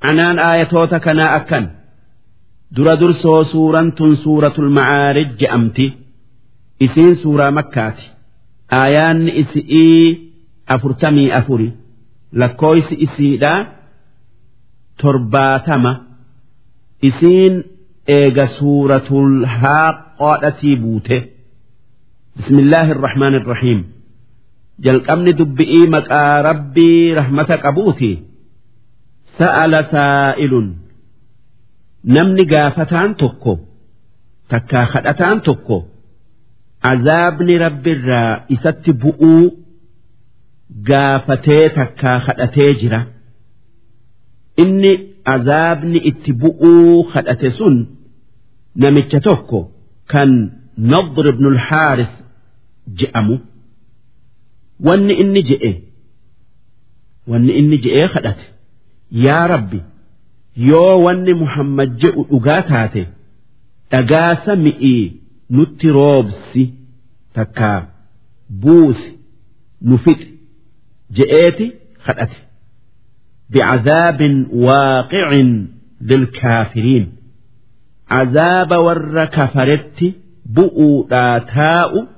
anaan aayatoota kanaa akkan dura dursoo suuraan tun suuratul macaarij je'amti isiin suuraa makkaati aayaanni isi'ii afurtamii afuri lakkooysi isiidhaa torbaatama isiin eega suuratul haaqoodhatii buute bismillaahi irrahmaan irrahiim jalqabni dubbi'ii maqaa rabbii rahmata qabuuti sa'ala saa'ilun namni gaafataan tokko takkaa kadhataan tokko azaabni rabbirraa isatti bu'uu gaafatee takkaa kadhatee jira inni azaabni itti bu'uu kadhate sun namicha tokko kan nadr ibn al-haaris je'amu wanni inni je'e wanni inni je'ee kadhate yaa rabbi yoo wanni muhammad je'u dhugaa taate dhagaa sami'ii nutti roobsi takkaa buusi nu fixi je'eeti kadhate بعذاب واقع للكافرين عذاب ور كفرت بؤوا تاء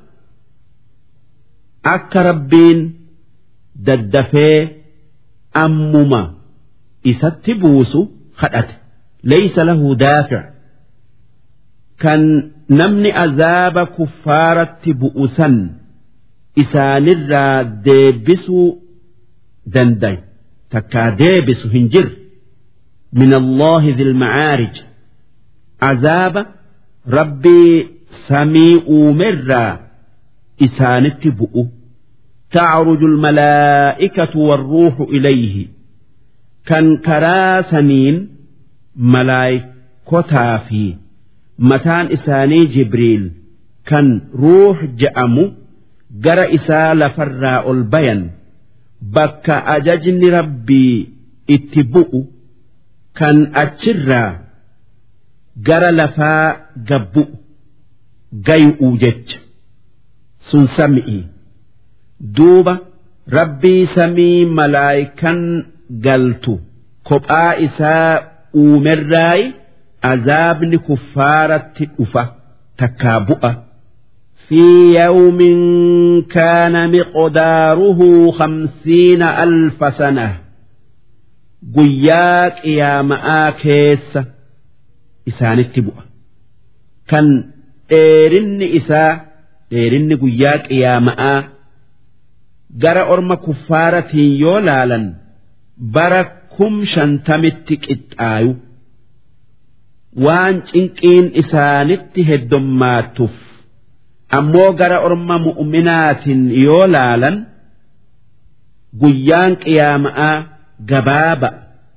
أك ربين ددفي أمما إسات بوس خدت ليس له دافع كان نمن عذاب كفارة بؤسا إسان الرا ديبسو دندين takkaa deebisu hin jirre min allahi dilmacaarij azaaba rabbii samii uumerraa isaanitti bu'u تعرج الملائكة والروح إليه كان كرا سنين ملائكتا في متان إساني جبريل كان روح جأمو جرى إسا لفراء البين bakka ajajni rabbii itti bu'u kan achirraa gara lafaa gabbu'u gayu'u jecha sun sami'i duuba rabbii samii malaayikan galtu kophaa isaa uumerraayi azaabni kuffaaratti dhufa takkaa bu'a. في يوم كان مقداره خمسين ألف سنة قياك يا مآكيس إسان التبوء كان إيرن إساء إيرن قياك يا مآ جرى أرم كفارة يولالا بركم شنتمتك إتآيو وان إنكين إسانت هدماتف ammoo gara orma mu'uminaatiin yoo laalan guyyaan qiyaama'aa gabaaba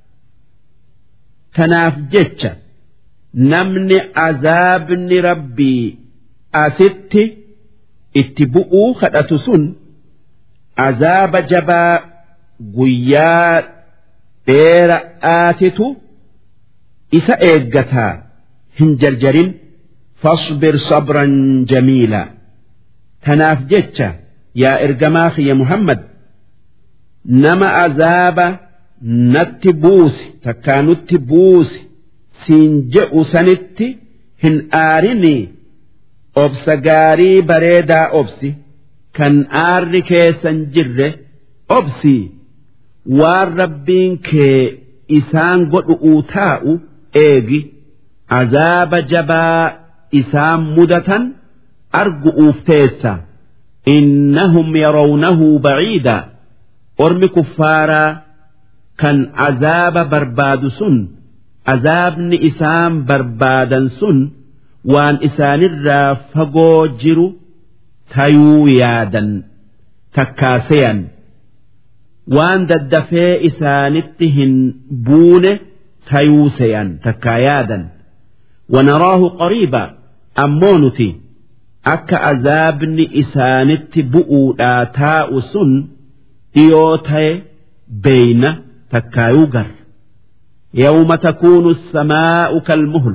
tanaaf jecha namni azaabni rabbii asitti itti bu'uu kadhatu sun azaaba jabaa guyyaa dheera'aatitu isa eeggataa hin jarjarin. فاصبر صبرا جميلا تناف جتشا يا إرجماخ يا محمد نما عذاب نتبوس تكانت بوس سينجئ سنت هن آرني أبس غاري بريدا أبسي كان آرني كيسن جر أبسي والربين كي إسان قد أوتاء إيجي عذاب جبا isaan mudatan argu'uuf teessa innahum yarawnahu baciida ormi kuffaaraa kan azaaba barbaadu sun azaabni isaan barbaadan sun waan isaanirraa fagoo jiru tayuu yaadan takkaaseyan waan daddafee isaanitti hin buune tayuu seyan takkaa yaadan ونراه قريبا أمونتي أك أذابن إسانت بؤو تاء سن إيوتي بين تكايوغر يوم تكون السماء كالمهل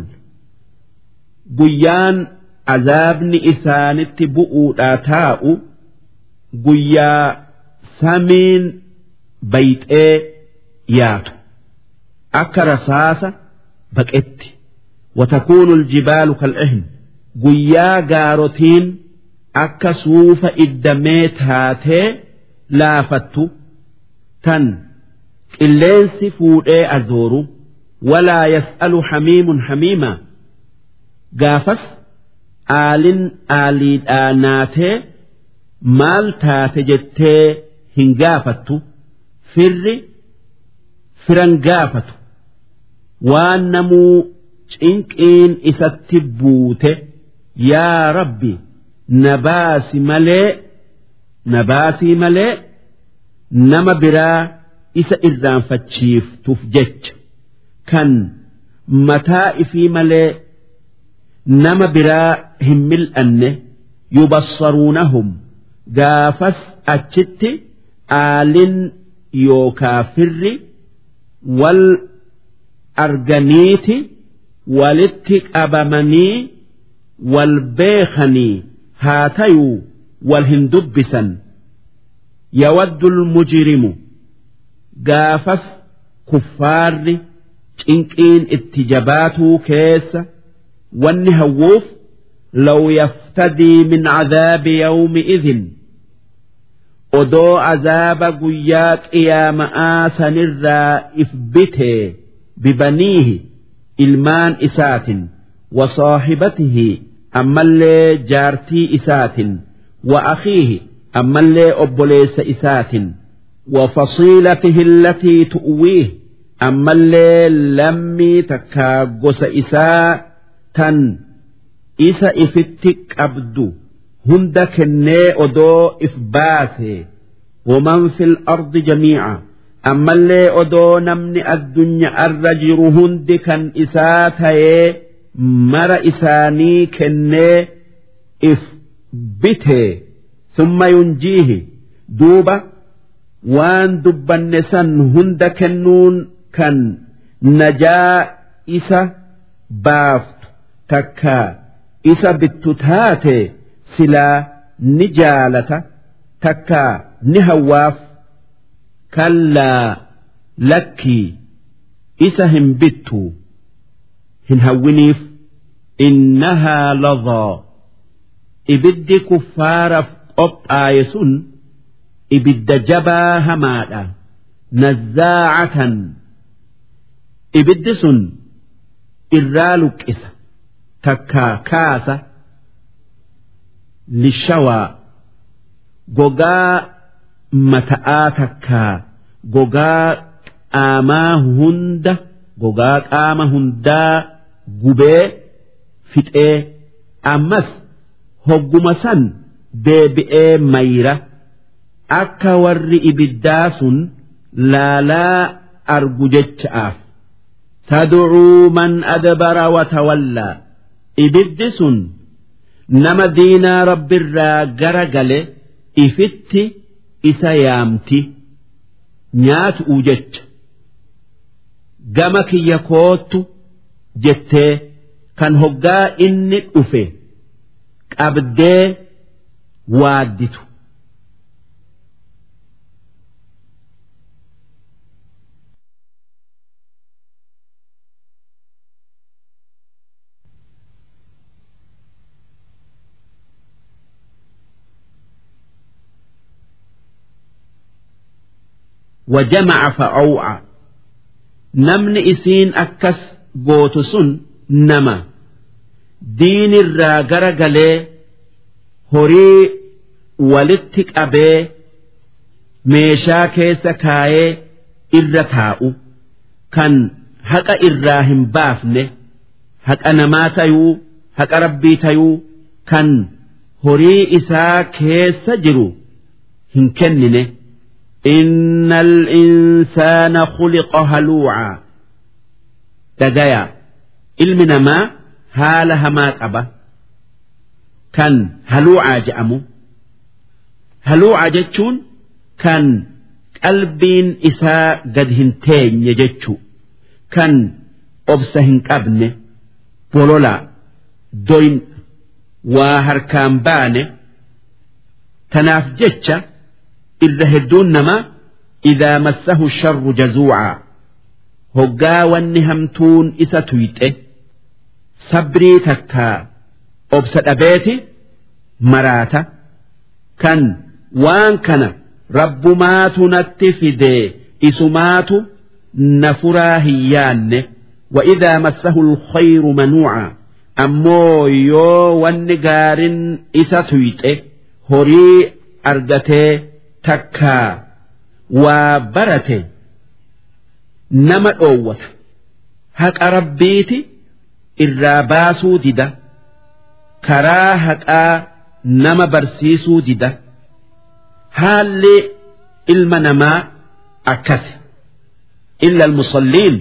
قيان عذابن إسانت بؤو تاء قيا سمين بيت إيه ياتو akka rasaasa baqetti watakuunu aljibaalu kal'ihn guyyaa gaarotiin akka suufa iddamee taatee laafattu tan qilleensi fuudhee azooru walaa yas'alu hamiimun hamiima gaafas aalin aaliidhaa naatee maal taate jettee hin gaafattu firri firan gaafatu waan namuu cinqiin isatti buute yaa rabbi nabaasi malee nabaasii malee nama biraa isa irraanfachiiftuuf jecha kan mataa ifii malee nama biraa hin mil'anne yubassaruunahum gaafas achitti aalin yookaa firri wal arganiiti walitti qabamanii wal beekanii haa tayuu wal hin dubbisan yawaddu mujrimu gaafas kuffaarri cinqiin itti jabaatuu keessa wanni hawwuuf law yaftadii min cadaabi yawmi idin odoo azaaba guyyaa qiyaama'aa sanirraa if bitee bibaniihi ilmaan isaatin wasaaxibatihi ammallee jaartii isaatin wa akhiihi ammallee obboleessa isaatin وفصيلته التي تؤويه أما اللي لمي تكا قس إساء تن إسا إفتك أبدو هند كني أدو إفباته ومن في الأرض جميعا أما اللي أدو نمني الدنيا الرجر هند كان إساته مر إساني كني إفبته ثم ينجيه دوبه waan dubbanne san hunda kennuun kan najaa isa baaftu takka isa bittu taate silaa ni jaalata takka ni hawwaaf kallaa lakkii isa hin bittu hin hawwiniif innahaa ladhaa ibiddi kuffaaraaf qophaaye sun ibidda jabaa hamaadha nazzaacatan ibiddi sun irraa luqqisa takkaa kaasa lishawaa gogaa mata'aa takkaa gogaa qaamaa hunda gogaa qaama hundaa gubee fixee ammas hogguma san deebi'ee mayra. akka warri ibiddaa sun laalaa argu jecha'aaf tad'uu man adbara watawallaa ibiddi sun nama diinaa rabbirraa gara gale ifitti isa yaamti nyaatu'uu jecha gama kiyya koottu jettee kan hoggaa inni dhufe qabdee waadditu وجمع فأوعى نمن إسين أكس قوتسن نما دين الراجر قلي هري ولتك أبي meeshaa keessa kaayee irra taa'u kan haqa irraa hin baafne haqa namaa tayuu haqa rabbii tayuu kan horii isaa keessa jiru hin kennine إن الإنسان خلق هلوعا دقايا علم ما هال هما قبا كان هلوعا جأمو هلوعا جتشون كان قلبين إساء قد هنتين يجتشو كان أبسهن قبن بولولا دوين وهركان بانه تناف جتشا irra hedduun namaa idaa massahu sharru jazuucaa hoggaa wanni hamtuun isa tuyxe sabrii takkaa obsa dhabeeti maraata kan waan kana rabbumaatu natti fidee isumaatu na furaa hin yaanne وإذا مسه الخير منوعا ammoo yoo wanni gaarin isa tuyxe horii argatee takkaa waa barate nama dhoowwata haqa rabbiiti irraa baasuu dida karaa haqaa nama barsiisuu dida haalli ilma namaa akkasi illa almusalliin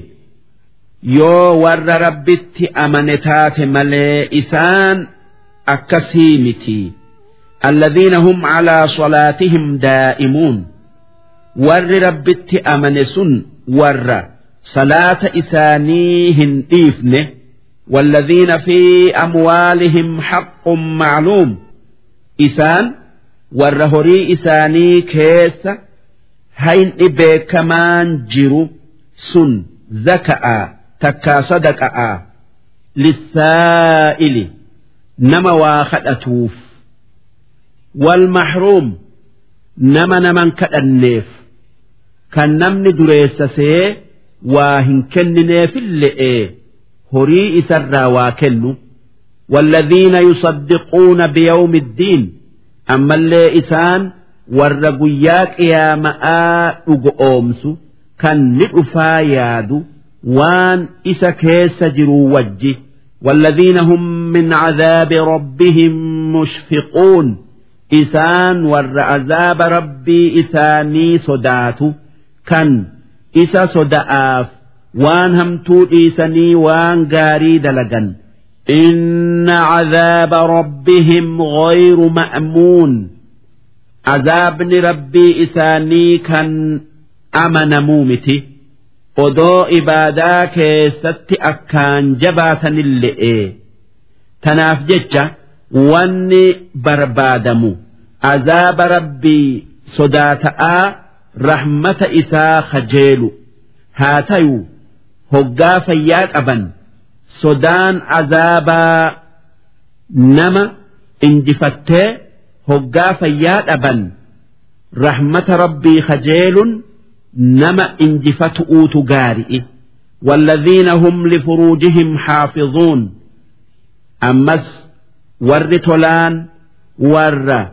yoo warra rabbitti amane taate malee isaan akkasii miti الذين هم على صلاتهم دائمون ور ربت أمن سن ور صلاة إسانيهن إيفنه والذين في أموالهم حق معلوم إسان ور هري إساني كيس هين إبي كمان جرو سن زكأ takkaa sadaqa'a lissaa'ili nama waa kadhatuuf wal mahruum nama naman kadhanneef kan namni dureessasee waa hin kennineefille'ee horii isarraa waa kennu والذين يصدقون بيوم الدين أما اللي إسان ورقياك يا ماء أمس كان نقفا يادو waan isa keessa jiru wajji والذين هم من عذاب ربهم مشفقون إسان ور عذاب ربي إساني صدات كان إسا صدآف وان همتو إيساني وان قاري دلقا إن عذاب ربهم غير مأمون عذاب ربي إساني كان أمن مومتي odoo ibaadaa keessatti akkaan jabaatanille'e tanaaf jecha wanni barbaadamu azaaba rabbii sodaata'aa rahmata isaa kajeelu haa tayu hoggaa fayyaa qaban sodaan azaabaa nama injifattee hoggaa fayyaa dhaban rahmata rabbii kajeelun nama injifatu'uutu gaari'i والذين هم لفروجهم حافظون أمس ور تولان ور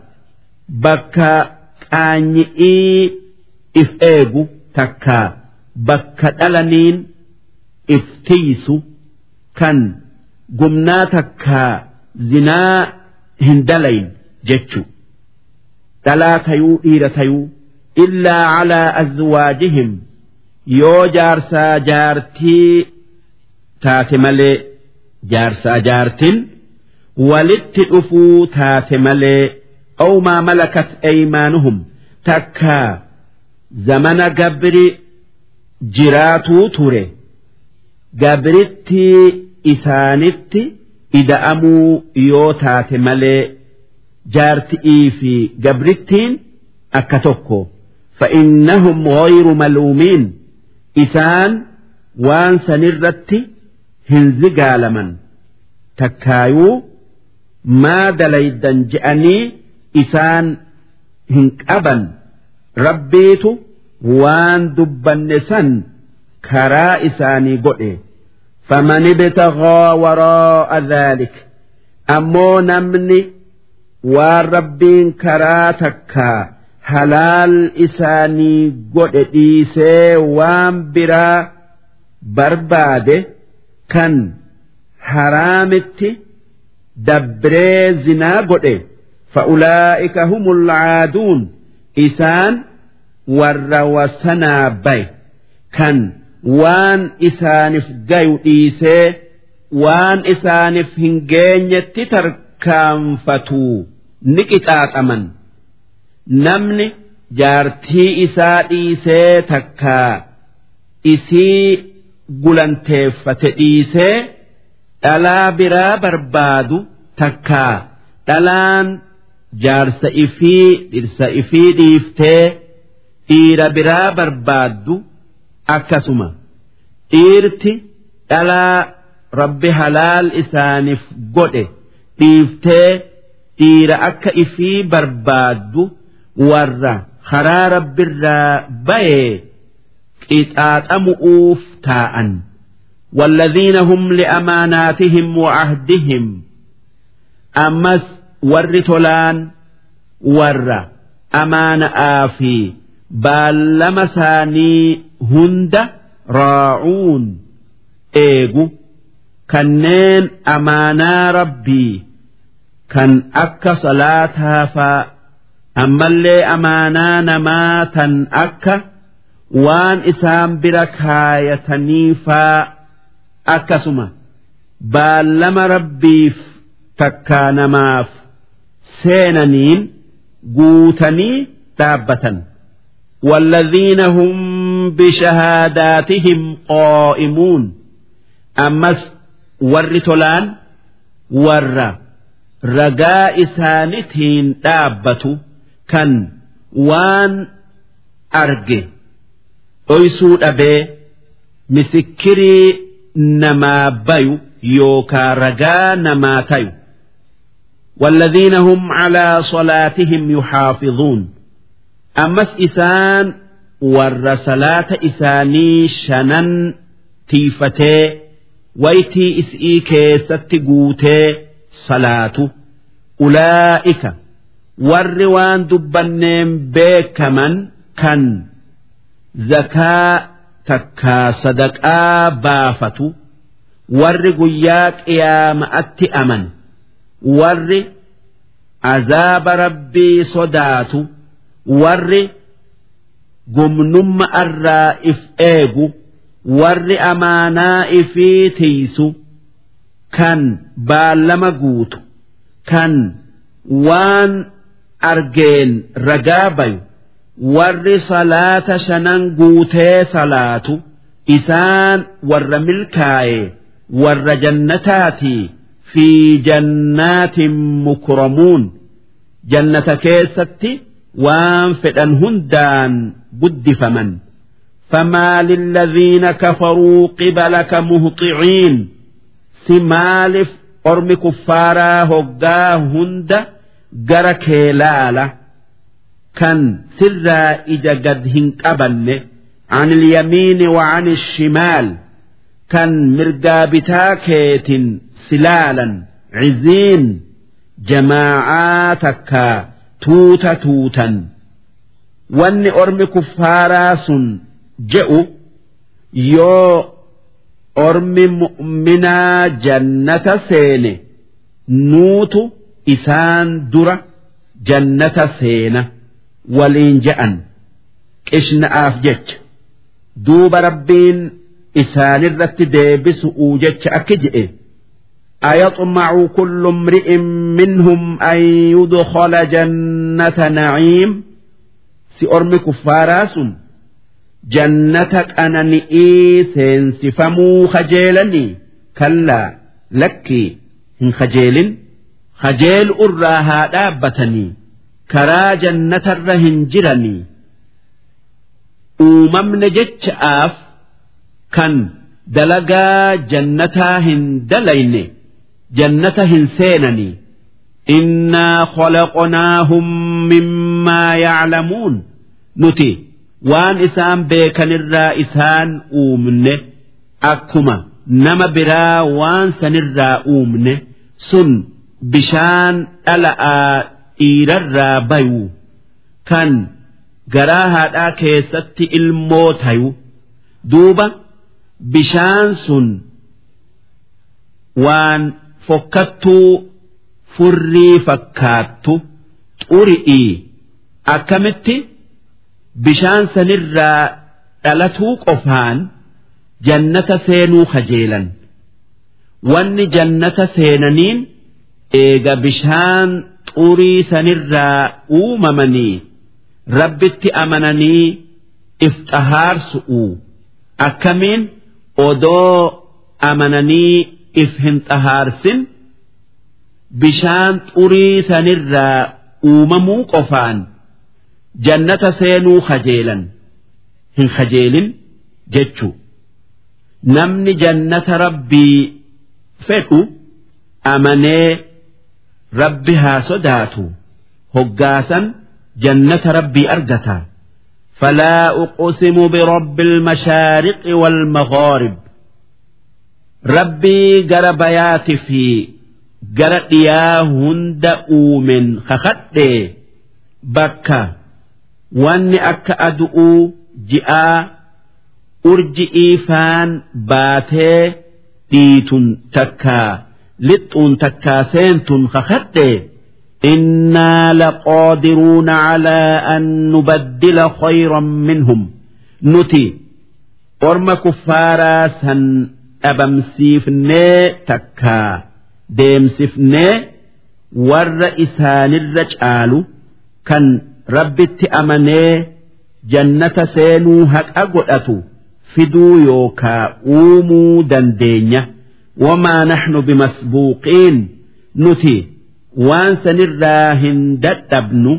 بكا قانيئي إف إيغو تكا بكا دلنين إف تيسو كان قمنا تكا زنا هندلين جتشو دلا تيو إيرة تيو إلا على أزواجهم yoo jaarsaa jaartii taate malee jaarsaa jaartin walitti dhufuu taate malee أو ما ملكت أيمانهم تكا زمن قبر جراتو توري قبرتي إسانتي إذا أمو يوتات ملي جارتئي في قبرتين أكتوكو فإنهم غير ملومين إسان وان سنرت هنزقالمن تكايو ما دليدا جأني إسان هنكأبا ربيت وان دبن سن كرا إساني قئي فمن ابتغى وراء ذلك أمو نمني والربين كرا تكا halaal isaanii godhe dhiisee waan biraa barbaade kan haraamitti dabree zinaa godhe fa'ulaa'ika humul caaduun isaan warra wasanaa baye kan waan isaaniif gayu dhiisee waan isaaniif hin geenyetti tarkaanfatu ni qixaaxaman. namni jaartii isaa dhiisee takkaa isii gulanteeffate dhiisee dhalaa biraa barbaadu takkaa dhalaan jaarsa ifii dhirsa ifii dhiiftee dhiira biraa barbaaddu akkasuma dhiirti dhalaa rabbi halaal isaaniif godhe dhiiftee dhiira akka ifii barbaaddu warra karaa rabbirraa bayee qixaaxamu'uuf taa'an والذين هم لأماناتهم وعهدهم أمس ور تولان ور أمان آفي بال ثاني هند راعون إيجو كنين أمانا ربي كان أكا صلاتها فا أما اللي أمانا نماتا أكا وان إسام بركايتني فا akkasuma baallama rabbiif takkaa namaaf seenaniin guutanii dhaabbatan والذين هم بشهاداتهم قائمون أمس ور تولان ور رجاء سانتين دابة كان وان أرجي أيسود أبي مسكري namaa bayu yookaa ragaa namaa tayu والذين هم على صلاتهم يحافظون أمس إسان ور صلاة إساني شنن تيفتي ويتي إسئي كيست قوتي صلاة أولئك ور وان دبنين بيكمن كان زكاء takkaa sadaqaa baafatu warri guyyaa qiyaama'atti aman warri azaaba rabbii sodaatu warri gumnumma irraa if eegu warri amaanaa ifii tiisu kan baallama guutu kan waan argeen ragaa bayu warri salaata shanan guutee salaatu isaan warra milkaaye warra jannataatii fi jannaatin mukramuun jannata keessatti waan fedhan hundaan guddifaman فما للذين كفروا قبلك مهطعين سمالف أرم كفارا هقا هند جرك لاله كان سرا إجا قد هنقبن عن اليمين وعن الشمال كان مرقابتا كيت سلالا عزين جماعاتك توتا توتا واني أرمي كفارا سن جئوا يو أرمي مؤمنا جنة سيني نوت إسان درة جنة سينه waliin je'an qishna'aaf jecha duuba rabbiin isaanirratti deebisu'uu jecha akki je'e أيطمع كل امرئ منهم أن يدخل جنة نعيم سأرمي كفاراس جنتك أنا نئي سينسفمو خجيلني كلا لكي هن خجيل خجيل أراها دابتني karaa jannatarra hin jiranii uumamne jecha'aaf kan dalagaa jannataa hin dalayne jannata hin seenanii innaa khalaqnaahum mimmaa yaclamuun nuti waan isaan beekanirraa isaan uumne akkuma nama biraa waan sanirraa uumne sun bishaan dhala'aa dhiirarraa bayu kan garaa haadhaa keessatti ilmoo tayu duuba bishaan sun waan fokkattuu furrii fakkaattu xuri'ii akkamitti bishaan sanirraa dhalatuu qofaan jannata seenuu kajeelan wanni jannata seenaniin eega bishaan xurii sanirraa uumamanii rabbitti amananii if xahaarsu'u akkamiin odoo amananii if hin xahaarsin bishaan xurii sanirraa uumamuu qofaan jannata seenuu kajeelan hin kajeelin jechuu namni jannata rabbii fedhu amanee rabbi haa sodaatu hoggaasan jannata rabbii argata فلا أقسم برب المشارق والمغارب ربي جربيات في جرد يا هند أومن خخد بكا واني أكا أدؤو جئا urji'ii faan baatee dhiitun takkaa lixxuun takkaa seentun kakadhe إنا لقادرون على أن نبدل خيرا منهم نتي أرم كفارا سن أبمسيفني تكا ديمسفني ور إسان الرجال كان ربي أمني جنة سينو هك أقلأتو fiduu yookaa uumuu dandeenya wamaa naxnu bimasbuuqiin nuti waan sanirraa hin dadhabnu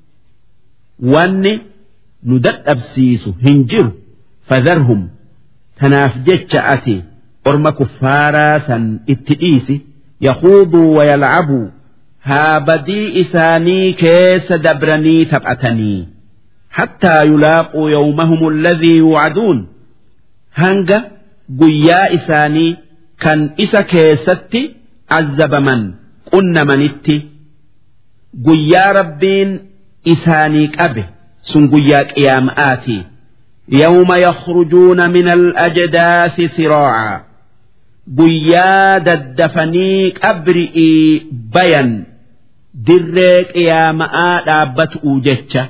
wanni nu dadhabsiisu hin jiru fadharhum tanaaf jecha ati orma kuffaaraa san itti dhiisi yaquuduu wayalcabuu haa badii isaanii keessa dabranii taphatanii حتى يلاقوا يومهم الذي يوعدون hanga guyyaa isaanii kan isa keessatti azzabaman qunnamanitti guyyaa rabbiin isaanii qabe sun guyyaa qiyaama'aati yawma yakhrujuuna min al-ajdaasi siraaca guyyaa daddafanii qabri'ii bayan dirree qiyaama'aa dhaabbatu'u jecha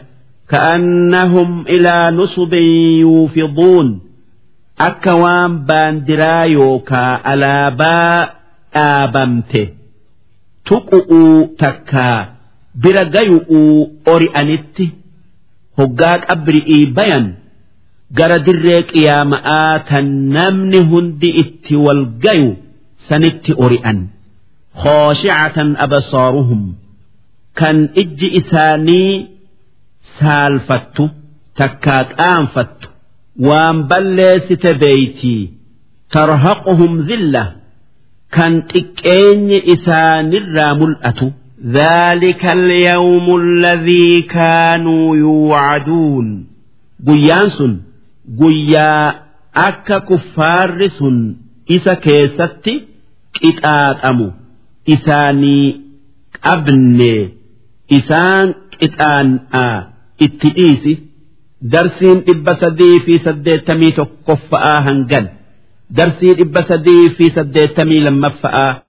كأنهم إلى نصب يوفضون akka waan baandiraa yookaa alaabaa dhaabamte tuqu'uu takkaa bira gayu'uu ori'anitti hoggaa qabri'ii bayan gara dirree qiyaama'aa tan namni hundi itti wal gayu sanitti ori'an khooshi'atan abasaaruhum kan ijji isaanii saalfattu takkaa qaanfattu waan balleessite beeytii tarhaquhum zilla kan xiqqeenyi isaanirraa mul'atu ذلك اليوم الذي كانوا يوعدون guyyaan sun guyyaa akka kuffaarri sun isa keessatti qixaaxamu isaanii qabne isaan qixaan'aa itti dhiisi darsiin dhibba sadii fi saddeettamii tokkoffa'aa hangan darsii dhibba sadii fi saddeettamii lammaffa'aa